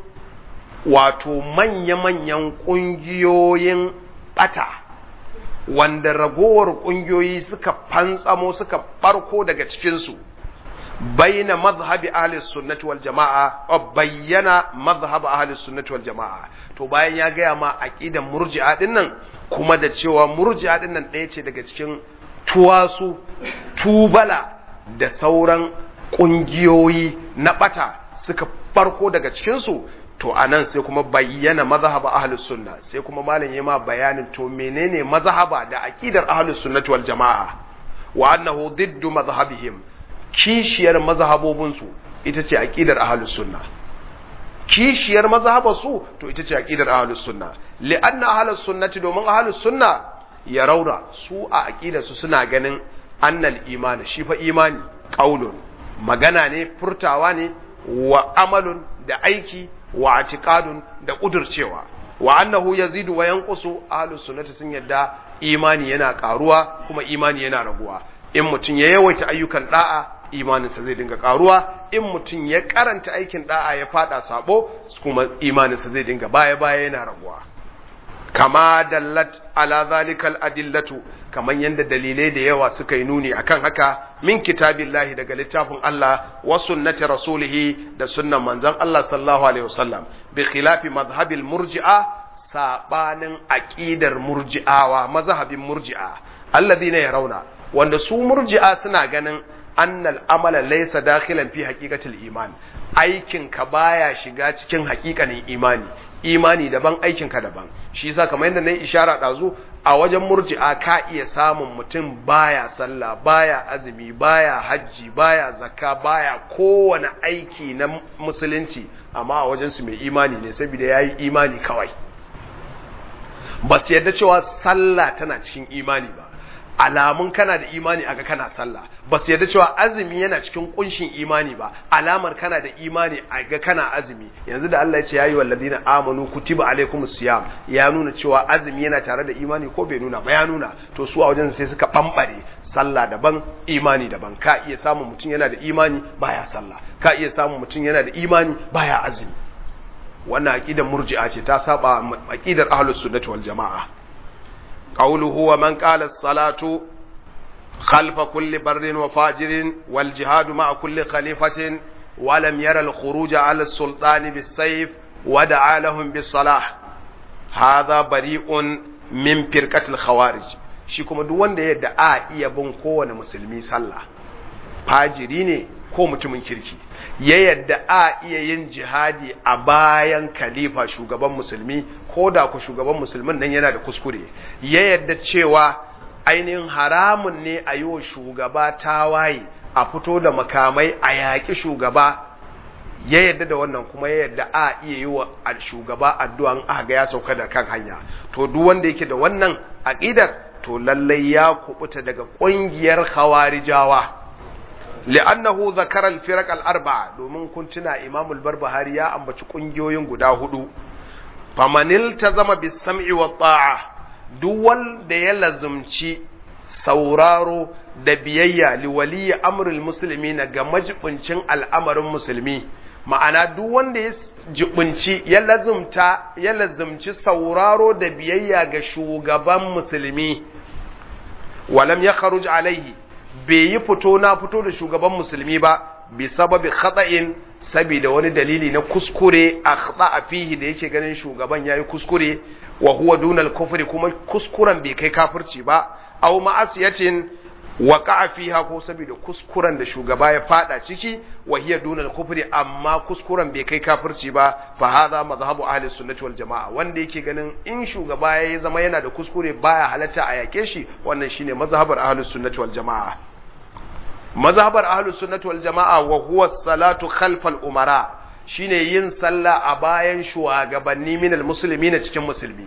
[SPEAKER 1] wato manya-manyan ƙungiyoyin ɓata wanda ragowar ƙungiyoyi suka fantsamo suka farko daga cikinsu bayyana mazhabi ahli sunnati wal jama'a bayyana mazhab ahli sunnati wal jama'a to bayan ya gaya ma aqidan murji'a din nan kuma da cewa murji'a din nan ɗaya ce daga cikin tuwasu tubala da sauran ƙungiyoyi na ɓata suka farko daga cikinsu to anan sai kuma bayyana mazhaba ahlus sunna sai kuma malam yayi ma bayanin to menene mazhaba da aqidar ahlus sunnati wal jamaa wa annahu diddu mazhabihim kishiyar mazhabobin su ita ce aqidar ahlus sunna kishiyar mazhabar su to ita ce aqidar ahlus sunna li'anna ahlus sunnati domin ahlus sunna ya raura su a aqidar su suna ganin annal imani shi fa imani qaulun magana ne furtawa ne wa amalun da aiki wa atiqadun da kudurcewa wa annahu yazidu wa yanqusu ahlus sunnati sun yadda imani yana karuwa kuma imani yana raguwa in mutum ya yawaita ayyukan da'a imaninsa zai dinga karuwa in mutum ya karanta aikin da'a ya fada sabo kuma imaninsa zai dinga baya baya yana raguwa kama dallat ala zalikal adillatu kaman yanda dalilai da yawa suka yi nuni akan haka min kitabillahi daga littafin Allah wa sunnati rasulih da sunnan manzon Allah sallallahu alaihi wasallam bi khilafi madhhabil murji'a sabanin aqidar murji'awa mazhabin murji'a alladhina yarawna wanda su murji'a suna ganin annal amala laysa dakhilan fi haqiqatil iman aikin ka baya shiga cikin haƙiƙanin imani imani daban aikinka daban shi yasa kamar yadda na yi ishara ɗazu a wajen murji'a ka iya samun mutum baya sallah baya azumi baya hajji baya zakka baya kowane aiki na musulunci amma a wajen su mai imani ne saboda yayi imani kawai ba su yadda cewa sallah tana cikin imani ba alamun kana da imani aga kana sallah ba su yarda cewa azumi yana cikin kunshin imani ba alamar kana da imani aga kana azumi yanzu da Allah ya ce yayi walladina amanu kutiba alaikumus siyam ya nuna cewa azumi yana tare da imani ko bai nuna ba ya nuna to su a wajen sai suka bambare sallah daban imani daban ka iya samun mutum yana da imani baya sallah ka iya samun mutum yana da imani baya azumi wannan aqidar murji'a ce ta saba aqidar ahlus sunnah wal jamaa qawluhu wa man qala as-salatu khalfa kulli barrin wa fajirin wal jihadu ma'a kulli khalifatin wa lam yara al-khuruj 'ala as-sultan bis-sayf wa da'a lahum bis-salah hadha bari'un min firqatil khawarij shi kuma duk wanda yadda a iya bin kowane musulmi sallah fajiri ne ko mutumin kirki ya yadda a iya yin jihadi a bayan khalifa shugaban musulmi ko da ku shugaban musulmin nan yana da kuskure ya yadda cewa ainihin haramun ne a yi wa shugaba tawaye a fito da makamai a yaƙi shugaba ya yadda da wannan kuma ya yadda a iya yi wa shugaba addu'an aka ga ya sauka da kan hanya to duk wanda yake da wannan aqidar to lallai ya kubuta daga ƙungiyar khawarijawa li'annahu zakara al-firaq al-arba'a domin kun tuna Imam al-Barbahari ya ambaci kungiyoyin guda hudu famanil tazama bis sam'i wa ta'a duk wanda ya lazumci sauraro da biyayya li waliyi amrul muslimina ga majibincin al'amarin musulmi ma'ana duk wanda ya jibinci ya lazumta ya lazumci sauraro da biyayya ga shugaban musulmi walam ya kharuj alaihi bai yi fito na fito da shugaban musulmi ba bi sababi khata'in saboda wani dalili na kuskure a khata'a fihi da yake ganin shugaban yayi kuskure wa huwa dunal kufri kuma kuskuren bai kai kafirci ba aw ma'asiyatin waqa'a fiha ko saboda kuskuren da shugaba ya fada ciki wa hiya dunal kufri amma kuskuren bai kai kafirci ba fa hadha mazhabu ahli sunnati wal jamaa wanda yake ganin in shugaba ya zama yana da kuskure baya halatta a yake shi wannan shine mazhabar ahli sunnati wal jamaa mazhabar ahli sunnati wal jamaa wa huwa salatu khalfal umara shine yin sallah a bayan shugabanni minal muslimin cikin musulmi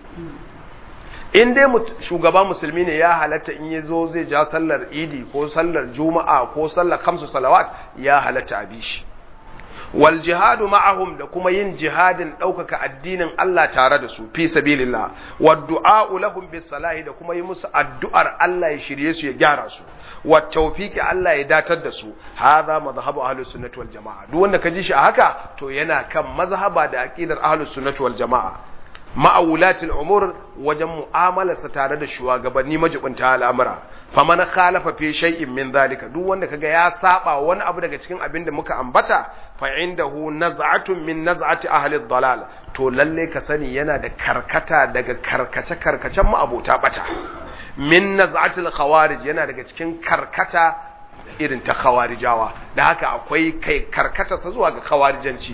[SPEAKER 1] in dai shugaba musulmi ne ya halatta in ya zo zai ja sallar idi ko sallar juma'a ko sallar kamsu salawat ya halatta a bishi wal jihadu ma'ahum da kuma yin jihadin ɗaukaka addinin Allah tare da su fi sabilillah wa du'a'u lahum bis salahi da kuma yi musu addu'ar Allah ya shirye su ya gyara su wa tawfiqi Allah ya datar da su hadha madhhabu ahlus sunnati wal jamaa duk wanda ka ji shi a haka to yana kan mazhaba da aqidar ahlus sunnati wal jamaa ma'awulatil umur wajen mu'amalarsa tare da shugabanni majibinta al'amura faman khalafa fi shay'in min zalika duk wanda kaga ya saba wani abu daga cikin abin da muka ambata fa indahu naz'atun min naz'ati ahli dalal to lalle ka sani yana da karkata daga karkace karkacen ma'abota bata min naz'atil khawarij yana daga cikin karkata irin ta khawarijawa da haka akwai kai karkata sa zuwa ga khawarijanci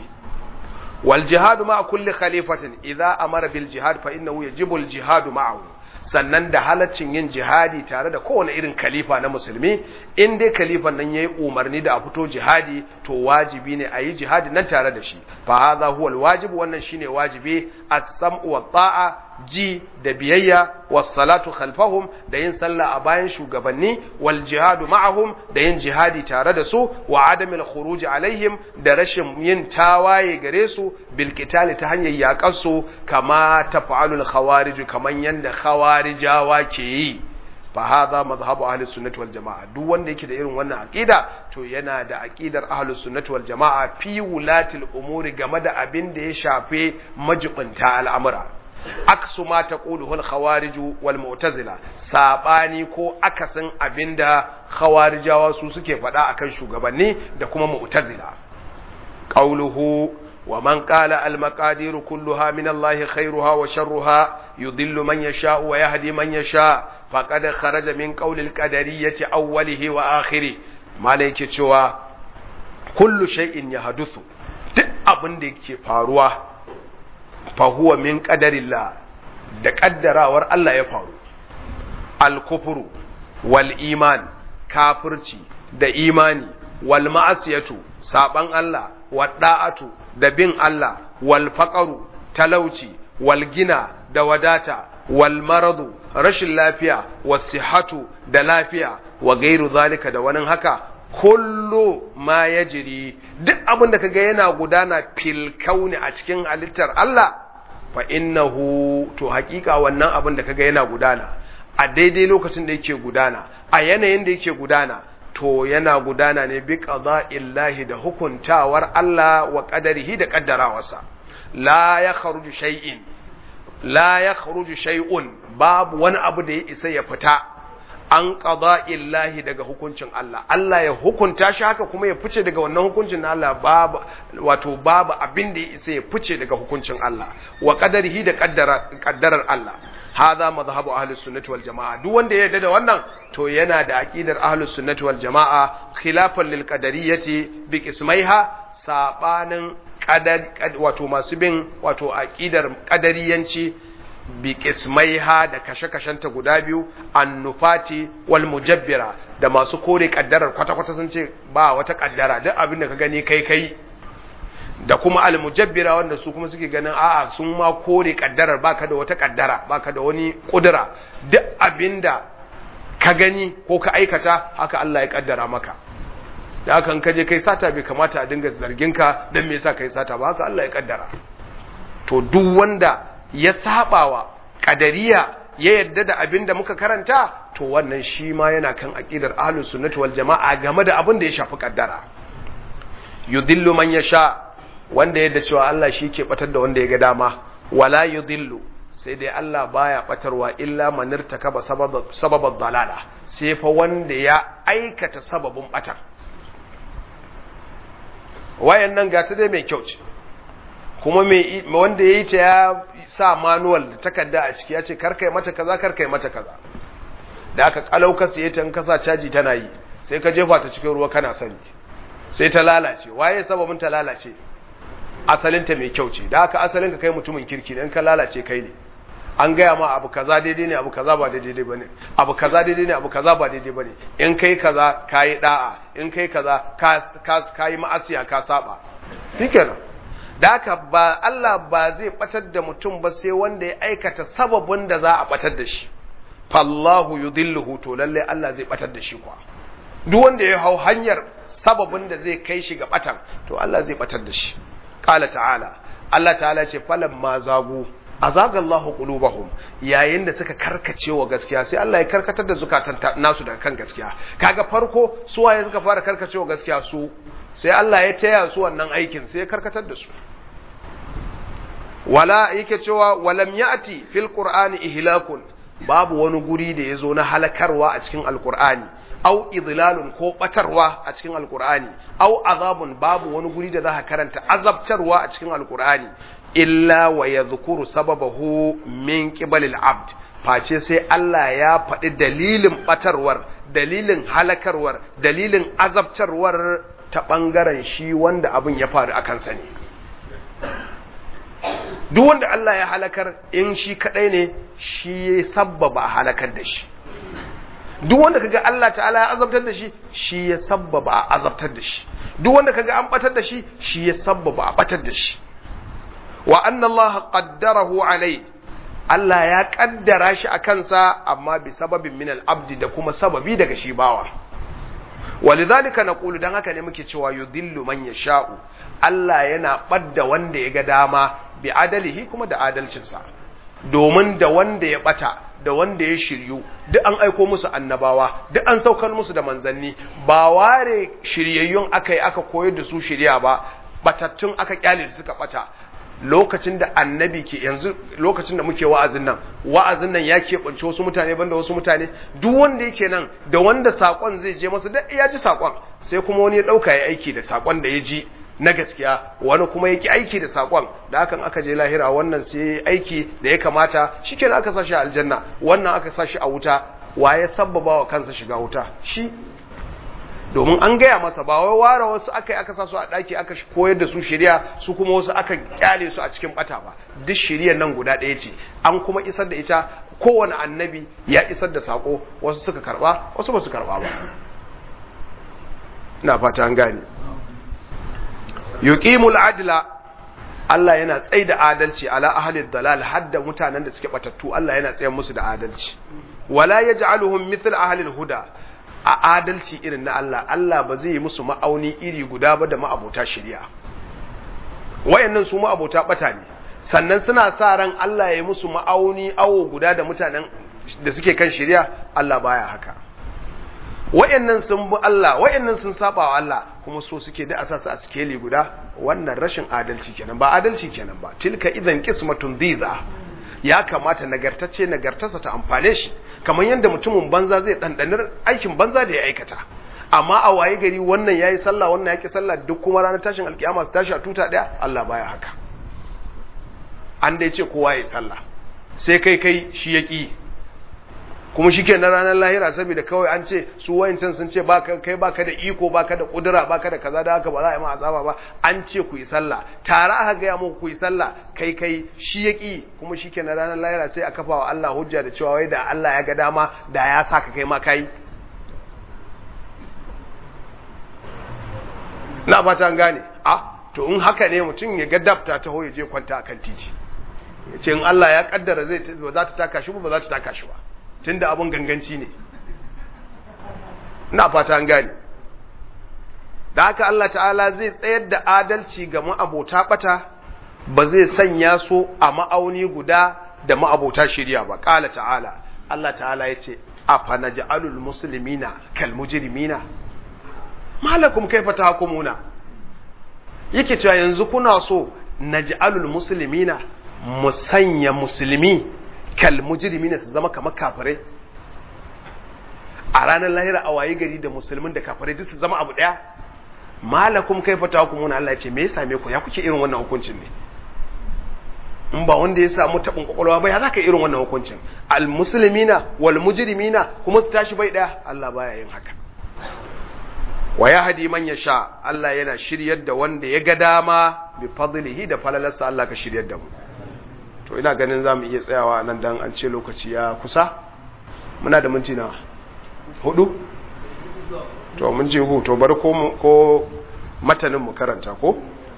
[SPEAKER 1] والجهاد مع كل خليفة إذا أمر بالجهاد فإنه يجب الجهاد معه sannan da halaccin yin jihadi tare da kowane irin khalifa na musulmi in dai khalifan nan yayi umarni da a fito jihadi to wajibi ne a yi jihadi nan tare da shi fa hadha huwa alwajib wannan shine wajibi as-sam'u wa ta'a ji da biyayya was salatu khalfahum da yin sallah a bayan shugabanni wal jihadu ma'ahum da yin jihadi tare da su wa adamil khuruj alaihim da rashin yin tawaye gare su bil qitali ta hanyar yakar su kama taf'alul khawarij kaman yanda khawarijawa ke yi fa hadha madhhabu ahli sunnati wal jamaa duk wanda yake da irin wannan aqida to yana da aqidar ahli sunnati wal jamaa fi wulatil umuri game da abin da ya shafe majibinta al'amura aksu ma taquluhu al khawarij wal mu'tazila sabani ko akasin abinda khawarijawa su suke faɗa akan shugabanni da kuma mu'tazila qauluhu ومن قال المقادير كلها من الله خيرها وشرها يضل من يشاء ويهدي من يشاء فقد خرج من قول القدرية أوله وآخره ما ليك cewa كل شيء يحدث duk abin da yake faruwa fa huwa min qadarillah da kaddarawar Allah ya faru al-kufru wal iman kafirci da imani wal ma'asiyatu saban Allah wa da'atu da bin Allah wal faqaru talauci wal gina da wadata wal maradu rashin lafiya wasihatu da lafiya wa gairu zalika da wani haka kullu ma yajri duk abin da kaga yana gudana fil kauni a cikin halittar Allah fa innahu to hakika wannan abin da kaga yana gudana a daidai lokacin da yake gudana a yanayin da yake gudana to yana gudana ne bi qada'illahi da hukuntawar Allah wa qadarihi da kaddarawarsa la ya kharuju shay'in la ya kharuju shay'un babu wani abu da ya isa ya fita an qada'illahi daga hukuncin Allah Allah ya hukunta shi haka kuma ya fice daga wannan hukuncin na Allah babu wato babu abin da ya isa ya fice daga hukuncin Allah wa qadarihi da qaddara qaddarar Allah hadha madhhabu ahli sunnati wal jamaa duk wanda ya yarda da wannan to yana da aqidar ahli sunnati wal jamaa khilafan lil qadariyyati bi qismaiha sabanin qadar wato masu bin wato aqidar qadariyanci bi qismaiha da kashe-kashenta guda biyu annufati wal mujabbira da masu kore kaddarar kwata-kwata sun ce ba wata kaddara duk abin da ka gani kai kai da kuma almujabbira wanda su kuma suke ganin a'a sun ma kore kaddarar baka da wata kaddara baka da wani kudura duk abinda ka gani ko ka aikata haka Allah ya kaddara maka da haka in kaje kai sata bai kamata a dinga zargin ka dan me yasa kai sata ba haka Allah ya kaddara to duk wanda ya sabawa kadariya ya yadda da abinda muka karanta to wannan shi ma yana kan aqidar ahlus sunnati wal jamaa game da abin da ya shafi kaddara yudillu man yasha wanda yadda cewa Allah shi ke batar da wanda ya ga dama wala yudillu sai dai Allah baya batarwa illa manirta kaba sababad dalala sai fa wanda ya aikata sababin batar wayan nan gata dai mai kyau ce kuma mai wanda yayi ta ya sa manual da takarda a ciki ya ce karkai mata kaza karkai mata kaza da aka kalau ka siye ta in ka sa caji tana yi sai ka jefa ta cikin ruwa kana sani sai ta lalace waye sababin ta lalace asalinta mai kyau ce da haka asalin ka kai mutumin kirki dan ka lalace kai ne an gaya ma abu kaza daidai ne abu kaza ba daidai bane abu kaza daidai ne abu kaza ba daidai bane in kai kaza kayi da'a in kai kaza ka ka kayi ma'asiya ka saba shikenan da haka ba Allah ba zai batar da mutum ba sai wanda ya aikata sababin da za a batar da shi fallahu yudilluhu to lalle Allah zai batar da shi kuwa duk wanda ya hau hanyar sababin da zai kai shi ga batan to Allah zai batar da shi qala ta'ala Allah ta'ala ce falan ma zagu azaga Allahu qulubahum yayin da suka karkace wa gaskiya sai Allah ya karkatar da zukatan nasu daga kan gaskiya kaga farko su waye suka fara karkace wa gaskiya su sai Allah ya taya su wannan aikin sai ya karkatar da su wala yake cewa walam ya'ti fil qur'ani ihlakun babu wani guri da yazo na halakarwa a cikin alqur'ani au idlalun ko batarwa a cikin alqur'ani au azabun babu wani guri da za ka karanta azabtarwa a cikin alqur'ani illa wa yadhkuru sababahu min qibalil abd face sai Allah ya faɗi dalilin batarwar dalilin halakarwar dalilin azabtarwar ta ɓangaren shi wanda abin ya faru a kansa ne duk wanda Allah ya halakar in shi kaɗai ne shi ya sabbaba a halakar da shi duk wanda kaga Allah ta'ala ya azabtar da shi shi ya sabbaba a azabtar da shi duk wanda kaga an batar da shi shi ya sabbaba a batar da shi wa anna Allah qaddarahu alai Allah ya kaddara shi a kansa amma bi sababin min al-abdi da kuma sababi daga shi bawa walidhalika naqulu dan haka ne muke cewa yudillu man yasha'u Allah yana badda wanda ya ga dama bi adalihi kuma da adalcinsa domin da wanda ya bata da wanda ya shiryu duk an aiko musu annabawa duk an saukar musu da manzanni ba ware shiryayyun aka yi aka koyar da su shirya ba batattun aka kyale su suka bata lokacin da annabi ke yanzu lokacin da muke wa'azin nan wa'azin nan ya keɓance wasu mutane banda wasu mutane duk wanda yake nan da wanda sakon zai je masa da ya ji sakon sai kuma wani ya ɗauka ya aiki da sakon da ya ji na gaskiya wani kuma yake aiki da sakon da hakan aka je lahira wannan sai aiki da ya kamata shikenan aka sashi a aljanna wannan aka sashi a wuta waye sabbaba wa kansa shiga wuta shi domin an gaya masa ba wai ware wasu aka yi aka sa su a ɗaki aka koyar da su shirya su kuma wasu aka kyale su a cikin bata ba duk shirya nan guda ɗaya ce an kuma isar da ita kowane annabi ya isar da sako wasu suka karba wasu ba su karba ba ina fata an gane yuqimul adla Allah yana tsaye da adalci ala ahli dalal hadda mutanen da suke batattu Allah yana tsaye musu da adalci wala yaj'aluhum mithl ahli huda a adalci irin na Allah Allah ba zai yi musu ma'auni iri guda ba da ma'abota shari'a wayannan su ma'abota bata ne sannan suna sa ran Allah ya yi musu ma'auni awo guda da mutanen da suke kan shari'a Allah baya haka wayannan sun bi Allah wayannan sun saba wa Allah kuma so suke da asasa a sikeli guda wannan rashin adalci kenan ba adalci kenan ba tilka idan qismatun dhiza ya kamata nagartacce nagartarsa ta amfane shi kamar yadda mutumin banza zai dandanar aikin banza da ya aikata amma a waye gari wannan yayi sallah wannan yaki sallah duk kuma ranar tashin alkiyama su tashi a tuta daya Allah baya haka an dai ce kowa yayi sallah sai kai kai shi yaki kuma shi na ranar lahira saboda kawai an ce su wayancan sun ce kai baka da iko baka da kudura baka da kaza da haka ba za a yi ma azaba ba an ce ku yi sallah tare aka gaya muku ku yi sallah kai kai shi ya ki kuma shi na ranar lahira sai a kafa wa Allah hujja da cewa wai da Allah ya ga dama da ya saka kai ma kai na fata an gane a to in haka ne mutum ya ga dabta ta ya je kwanta akan titi ya ce in Allah ya kaddara zai ba za ta taka shi ba ba za ta taka shi ba tunda abun ganganci ne ina fata an gane da haka Allah ta'ala zai tsayar da adalci ga ma'abota bata ba zai sanya su a ma'auni guda da ma'abota shirya ba ƙala ta'ala Allah ta'ala ya ce afa naj'alul muslimina kal mujrimina malakum kaifa tahkumuna yake cewa yanzu kuna so naj'alul muslimina musanya musulmi kal mujrimina su zama kamar kafirai a ranar lahira a waye gari da musulmin da kafirai duk su zama abu daya malakum kaifa tahkumuna Allah ya ce me ya same ku ya kuke irin wannan hukuncin ne in ba wanda ya samu tabin kwakwalwa ba ya zaka irin wannan hukuncin al muslimina wal mujrimina kuma su tashi bai daya Allah baya yin haka wa yahdi man yasha Allah yana shiryar da wanda ya ga dama bi fadlihi da falalarsa Allah ka shiryar da mu to ina ganin zamu iya tsayawa nan dan an ce lokaci ya kusa muna da minti na hudu to mun je hu to bari ko ko matanin mu karanta ko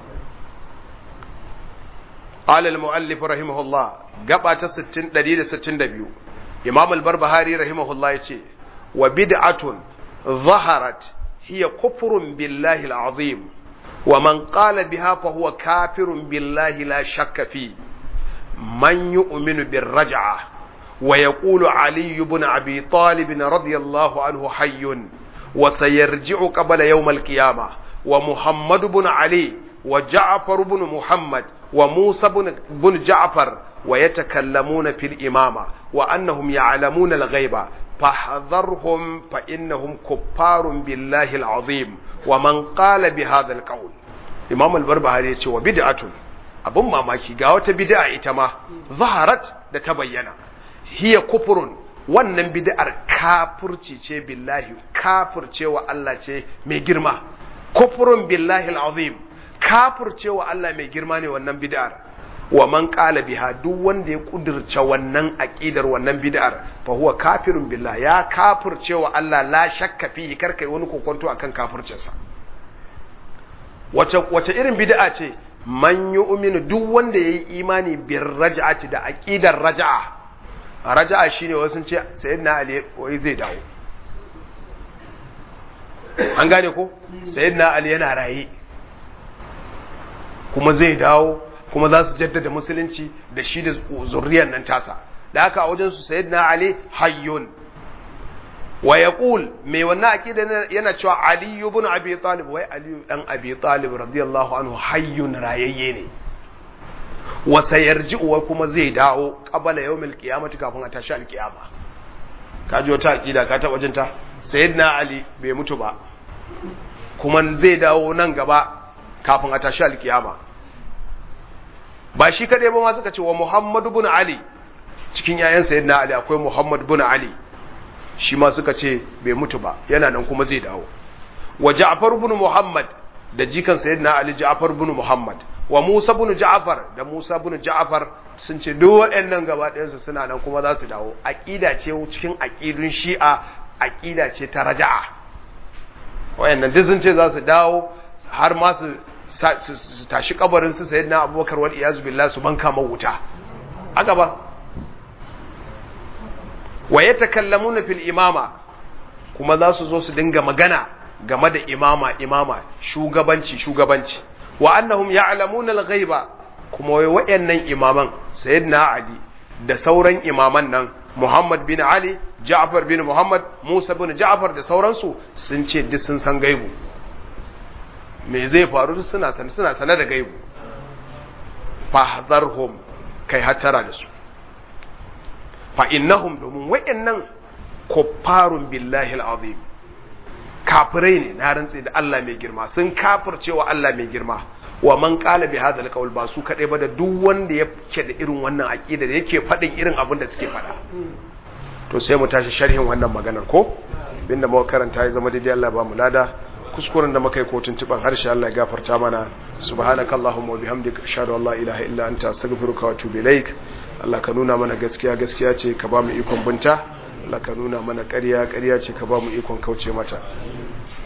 [SPEAKER 1] قال المؤلف رحمه الله غبا 60 162 امام البربهاري رحمه الله يتي وبدعه ظهرت هي كفر بالله العظيم ومن قال بها فهو كافر بالله لا شك فيه من يؤمن بالرجعه ويقول علي بن ابي طالب رضي الله عنه حي وسيرجع قبل يوم القيامه ومحمد بن علي وجعفر بن محمد وموسى بن جعفر ويتكلمون في الإمامة وأنهم يعلمون الغيب فاحذرهم فإنهم كفار بالله العظيم ومن قال بهذا القول إمام البربهاري يقول وبدعة abin mamaki ga wata bid'a ita ma zaharat da ta bayyana hiya kufurun wannan bid'ar kafirci ce billahi kafirce wa Allah ce mai girma kufurun billahi al'azim kafircewa Allah mai girma ne wannan bid'ar wa man qala biha duk wanda ya kudirce wannan aqidar wannan bid'ar fa huwa kafirun billah ya kafircewa Allah la shakka fihi karkai wani kokonto akan kafircinsa wace wace irin bid'a ce man yu'minu duk wanda yayi imani bir raj'ati da aqidar raj'a raj'a shine wasu ce sayyidina ali wai zai dawo an gane ko sayyidina ali yana raye kuma zai dawo kuma za su jaddada musulunci da shi da zurriyar nan tasa da haka a wajen su sayyidina ali hayyun wa yaqul mai wannan aqida yana cewa ali ibn abi talib wai ali dan abi talib radiyallahu anhu hayyun rayayye ne wa sayarji'u wa kuma zai dawo qabala yawmil qiyamati kafin a tashi alqiyama kaji wata aqida ka taba jinta sayyidina ali bai mutu ba kuma zai dawo nan gaba kafin a tashi alkiyama ba shi kaɗai ba ma suka ce wa Muhammadu bin Ali cikin yayan sayyidina Ali akwai Muhammad bin Ali shi ma suka ce bai mutu ba yana nan kuma zai dawo wa Ja'far bin Muhammad da jikan sayyidina Ali Ja'far bin Muhammad wa Musa bin Ja'far da Musa bin Ja'far sun ce duk waɗannan gaba ɗayansu suna nan kuma za su dawo aqida ce cikin aqidun Shi'a aqida ce ta raja'a wayannan duk sun ce za su dawo har ma su su tashi kabarin su sayyidina abubakar wal iyazu billah su banka ma wuta a gaba wa yatakallamuna fil imama kuma za su zo su dinga magana game da imama imama shugabanci shugabanci wa annahum ya'lamuna al-ghaiba kuma wai wayannan imaman sayyidina ali da sauran imaman nan Muhammad bin Ali Ja'far bin Muhammad Musa bin Ja'far da sauransu sun ce duk sun san gaibu me zai faru suna san suna sanar da gaibu fahdharhum kai hatara da su fa innahum domin wayannan kuffarun billahi al-azim kafirai ne na rantsi da Allah mai girma sun kafircewa Allah mai girma wa man qala bi hadha al ba su kadai ba da duk wanda yake da irin wannan aqida da yake fadin irin abin da suke fada to sai mu tashi sharhin wannan maganar ko binda muka karanta ya zama daidai Allah ba mu lada kuskuren da muka yi kotun tuban harshe Allah ya gafarta mana subhanakallahumma wa bihamdika ashhadu an la ilaha illa anta astaghfiruka wa atubu ilaik Allah ka nuna mana gaskiya gaskiya ce ka ba mu ikon binta Allah ka nuna mana ƙarya ƙarya ce ka ba mu ikon kauce mata